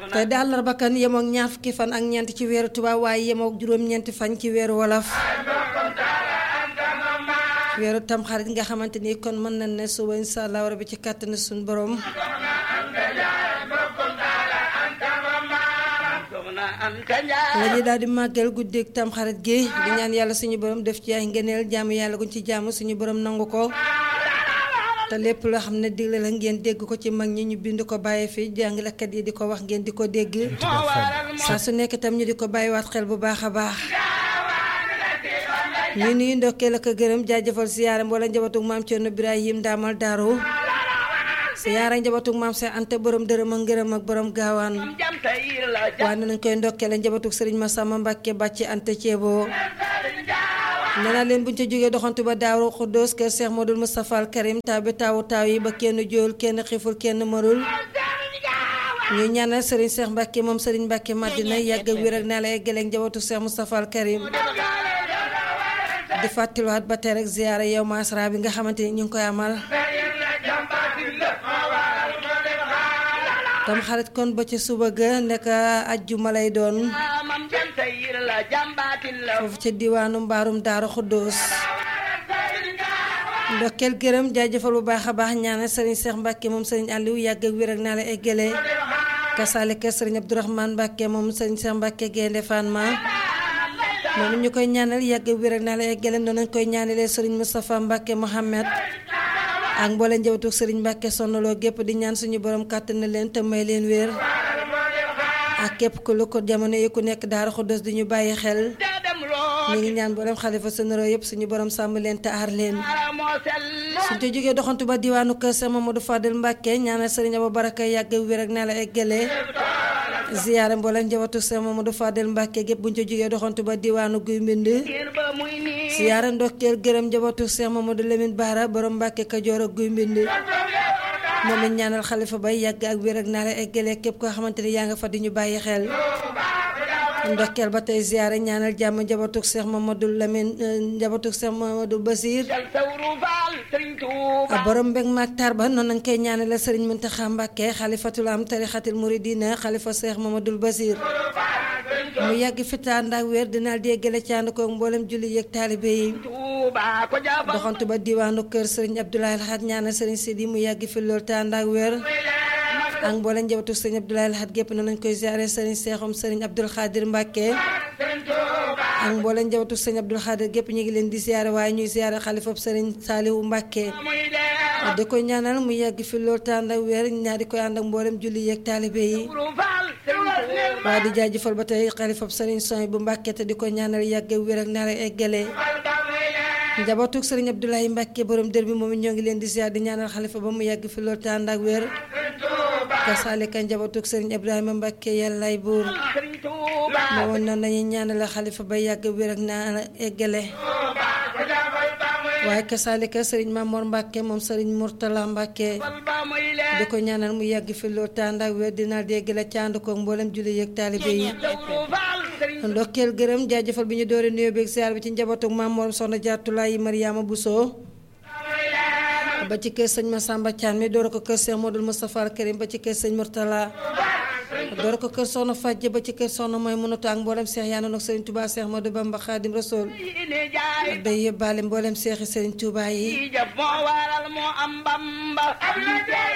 te di àllarba kan yemook ñaar fukki fan ak ñeent ci weeru tubaab waaye yemook juróom-ñeenti fan ci weeru wolof weeru tamxarit nga xamante ni kon mën nañ ne suba insha allah rabbi ci kàttanu suñu borom la ñuy daal di màggal guddeeg tamxarit gi di ñaan yàlla suñu borom def ci ay ngëneel jaamu yàlla guñ ci jaamu suñu borom nangu ko te lépp loo xam ne digle la ngeen dégg ko ci mag ñi ñu bind ko bàyyi fi jàngalekat yi di ko wax ngeen di ko dégg saa su nekk itam ñu di ko bàyyiwaat xel bu baax a baax ñu nuyu ndokkeel ak gërëm jaajëfal siyaaram wala njabatug maam Cerno Birahim daamal daaru siyaara njabatug maam Seex Anta borom dërëm ak ngërëm ak borom gaawaan waaye nañ koy ndokkeel njabatug sëriñ Masamba Mbàkke bàcci Anta Ceebo nee naa leen buñ ca jógee doxantu ba Daaru Xuddoos kër Cheikh Modou Moustapha al Karim taw bi taawu taaw yi ba kenn jóol kenn xiful kenn marul ñu ñaanal Serigne Cheikh Mbacke moom Serigne Mbacke Madina yàgg wér ak naa la eggaleeg njabootu Cheikh Moustapha al Karim di fàttaliwaat ba tey rek ziyaara yow masra bi nga xamante ni ñu ngi koy amal tam xarit kon ba ca suba ga nekk ajjuma lay doon foofu ca diwaanu mbaarum daaru xuddoos ndokkeel gërëm jaajëfal bu baax a baax ñaanal sëriñ Cheikh Mbacke moom sëriñ Aliou yàgg ak wér ak naa la eggale kasaalika sëriñ Abdourahmane Mbacke moom sëriñ Cheikh Mbacke Gaynde Fatma noonu ñu koy ñaanal yàgg ak wér ak naa la eggale noonu ñu koy ñaanalee sëriñ Moustapha Mbacke Mohamed ak mboole njabootu sëriñ Mbacke sonnaloo gépp di ñaan suñu borom kàttan na leen te may leen wér ak képp ku lu ko jamono yi ku nekk daara xuddos di ñu bàyyi xel ñu ngi ñaan boolem xalifa sonoro yëpp suñu borom sàmm leen te aar leen suñ te jógee doxantu ba diwaanu kër sa Mamadou Fadel Mbacke ñaanal sëriñ Aba Baraka yàgg wér ak naa la eggale ziyaare mboolem njabootu sa Mamadou Fadel Mbacke gépp buñ ca jógee doxantu ba diwaanu guy mbind ziyaare ndokkeel gërëm njabootu Cheikh Mamadou Lamine Bara borom Mbacke Kajoor ak guy mbind moom lañ ñaanal xalifa bay yàgg ak wér ak naa la eggale képp koo xamante ni yaa nga fa di ñu bàyyi xel ndokkeel ba tey ziyaare ñaanal jàmm njabootug Cheikh Mamadou Lamine njabootug Cheikh Mamadou Basir a borom mbég maag tar ba noonu nañ koy ñaanale sëriñ Muntaxa Mbàkke xalifatul am tarixatil muridina xalifa Cheikh Mamadou Basir mu yàgg fita ànd ak wér dinaal déggale ci ànd koog mboolem julli yeeg taalibe yi doxantu ba diwaanu kër sëriñ Abdoulaye Alxat ñaanal sëriñ Sidi mu yàgg fi lool te ànd ak wér ak mboolem njabootu sëriñ Abdoulaye Alxat gépp na nañ koy ziare sëriñ Seexum sëriñ Abdul Xaadir Mbàkke ak mboolem njabootu sëriñ Abdul Xaadir gépp ñu ngi leen di ziare waaye ñuy ziare xalifab sëriñ Saaliwu Mbàkke di koy ñaanal mu yàgg fi lool te ànd ak wér ñaar di koy ànd ak mboolem julli yeeg taalibe yi waaye di jaajëfal ba tey xalifab sëriñ Soy bu Mbàkke te di ko ñaanal yàgg wér ak naa eggale njabootug sëriñ Abdoulaye Mbacke borom dër bi moom ñoo ngi leen di ziar di ñaanal xalifa ba mu yàgg fi loolu te ànd ak wér kasaalika njabootug sëriñ Ibrahima Mbacke yàllaay buur moomoon noonu lañuy ñaanal xalifa ba yàgg wér ak naa eggale waaye kasaalika sëriñ Mamor Mbacke moom sëriñ Mourtala Mbacke di ko ñaanal mu yàgg fi loolu te ànd ak wér dina déggale ci ànd koog mboolem julli yeeg taalibe yi ndokkeel gërëm jaajëfal bi ñu doore nuyoo beeg ziar bi ci njabootu maam Mor soxna Jaatulaay Mariama Bousso ba ci kër sëñ Massamba Thiam mi door ko kër Cheikh Modou Moustapha Al Karim ba ci kër sëñ Mourtala door ko kër soxna Fajje ba ci kër soxna mooy mënatu ak mboolem Cheikh yaa nag Serigne Touba Cheikh Modou Bamba Khadim Rasoul day yóbbaale mboolem Cheikh yi Serigne Touba yi